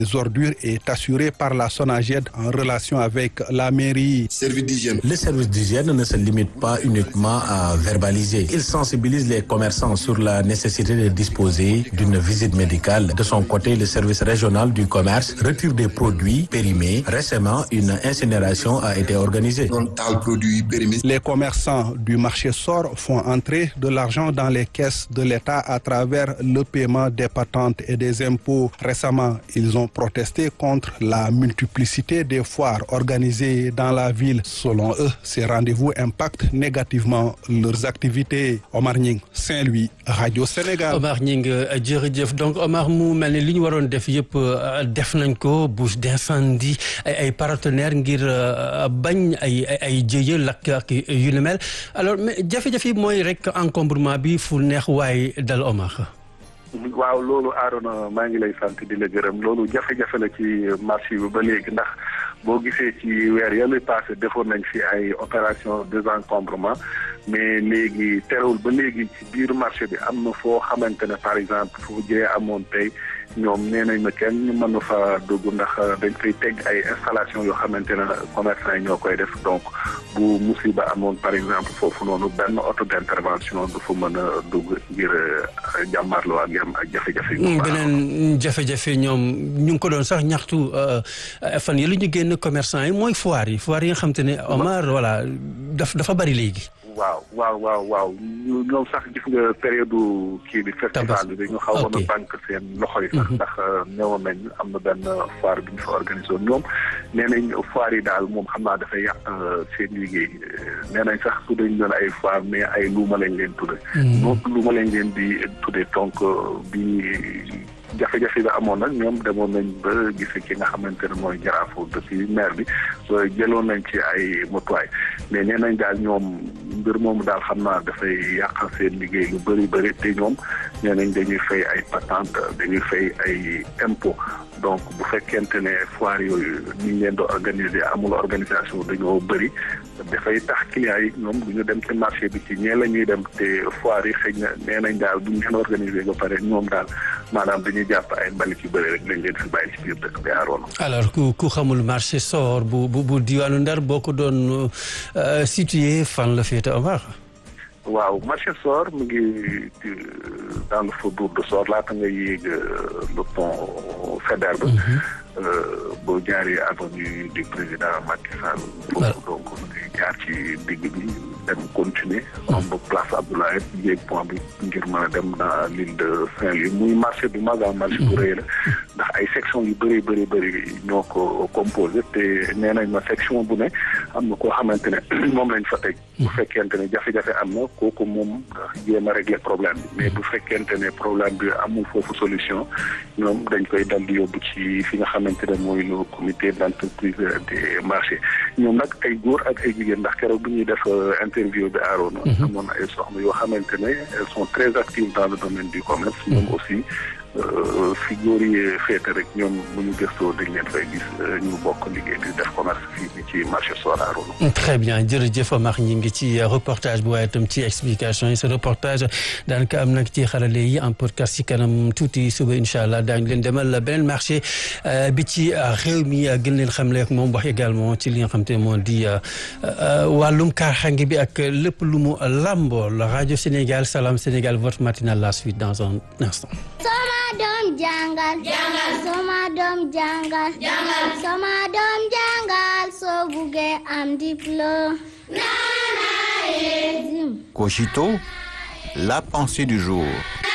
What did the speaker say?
Les ordures est assuré par la SONAGED en relation avec la mairie. Service d'hygiène. Le service d'hygiène ne se limite pas uniquement à verbaliser. Il sensibilise les commerçants sur la nécessité de disposer d'une visite médicale. De son côté, le service régional du commerce retire des produits périmés. Récemment, une incinération a été organisée. Les commerçants du marché sort font entrer de l'argent dans les caisses de l'État à travers le paiement des patentes et des impôts. Récemment, ils ont protesté contre la multiplicité des foires organisées dans la ville. Selon eux, ces rendez-vous impactent négativement leurs activités. Omar Nying, Saint-Louis, Radio Sénégal. Omar Nying jërëjëf donc Omar mu mel ni li ñu waroon def yëpp def nañ ko bouche d'incendie ay ay partenaires ngir bañ ay ay jëye lakk ak yu ni mel alors mais jafe-jafe yi mooy rek encombrement bi fu neex waaye dal Omar. waaw loolu Arona maa ngi lay sant di la gërëm loolu jafe-jafe la ci marché bi ba léegi ndax boo gisee ci weer yàlla passé defoon nañ fi ay opération désencombrement mais léegi terewul ba léegi ci biir marché bi am na foo xamante ne par exemple fu jëyee amoon tey ñoom nee nañ ma kenn mën na fa dugg ndax dañ koy teg ay installation yoo xamante ne commerçant yi ñoo koy def donc bu musiba amoon par exemple foofu noonu benn auto d'intervention du fa mën a dugg ngir jàmmarloo ak yam ak jafe-jafe yi. beneen jafe-jafe ñoom ñu ngi ko doon sax ñaxtu fan yi lu ñu génn commerçant yi mooy foire yi foire yi nga xam te ne Omar voilà daf dafa bari léegi. waaw waaw waaw waaw ñoom sax gis nga période kii bi festival bi dañu xaw woon a banque seen loxo yi sax ndax newoon nañ am na benn foire bi ñu fa organisé woon ñoom nee nañ foire yi daal moom xam naa dafay yàq seen liggéey nee nañ sax su dañ doon ay foire mais ay luuma lañ leen tudde donc luuma lañ leen di tudde donc bi jafe-jafe bi amoon nag ñoom demoon nañ ba gis ki nga xamante ne mooy jaraafu depuis maire bi soo jëloon nañ ci ay motuwaay mais nee nañ daal ñoom mbir moomu daal xam naa dafay yàqal seen liggéey lu bëri bëri te ñoom nee nañ dañuy fay ay patente dañuy fay ay impôt donc bu fekkente ne foire yooyu ni ñu leen di organiser amul organisation dañoo bëri dafay tax clients yi ñoom du ñu dem ci marché bi ci ñee la ñuy dem te foire yi xëy na nee nañ daal bu ñu leen organiser ba pare ñoom daal maanaam dañuy jàpp ay mbalit yu bëri rek lañ leen fi bàyyi ci biir dëkk bi aaroon. alors ku ku xamul marché soor bu bu bu diwaanu Ndar boo ko doon situé fan la féete Omar. waaw marché Sor mu ngi dans le faubourg de Sor laata nga yéeg le pont Faidherbe boo jaaree avenue du président Macky Sall. foofu donc mu ngi jaar ci digg bi dem continuer. am ba place Abdoulaye yéeg pont bi ngir mën a dem dans l'île de Saint-Louis muy marché bu mag a marché bu rëy la ndax ay section yu bëri bëri bëri ñoo ko composé te nee nañ ma section bu ne am na koo xamante ne moom lañ fa teg. bu fekkente ne jafe-jafe am na kooku moom jéem a régler problème bi mais bu fekkente ne problème bi amul foofu solution ñoom dañ koy dal di yóbbu ci fi nga xamante ne mooy le comité d'entreprise des marchés ñoom nag ay góor ak ay jigéen ndax keroog bu ñuy def interview bi aaroon amoon na ay soxna yoo xamante ne elles sont très actives dans le domaine du commerce ñoom aussi fi góor yi féete rek ñoom bu ñu gëstoo dañ leen fay gis ñu bokk liggéey di def commerce fii ni ci marché Sorano. très bien jërëjëf Omar ñi ngi ci reportage bu waaye itam ci explication yi ce reportage daanaka am nag ci xarale yi en podcast ci kanam tuuti suba incha allah daañu leen demal beneen marché bi ci réew mi gën leen xamle ak moom wax également ci li nga xam te moo di wàllum kaaraange bi ak lépp lu mu làmbool rajo Sénégal Salam Sénégal votre matinale la suite dans un instant. Sama doom jàngal jàngal sama doom jàngal jàngal sama doom jàngal soo buggee am diplôme Cogito, la pensée du jour.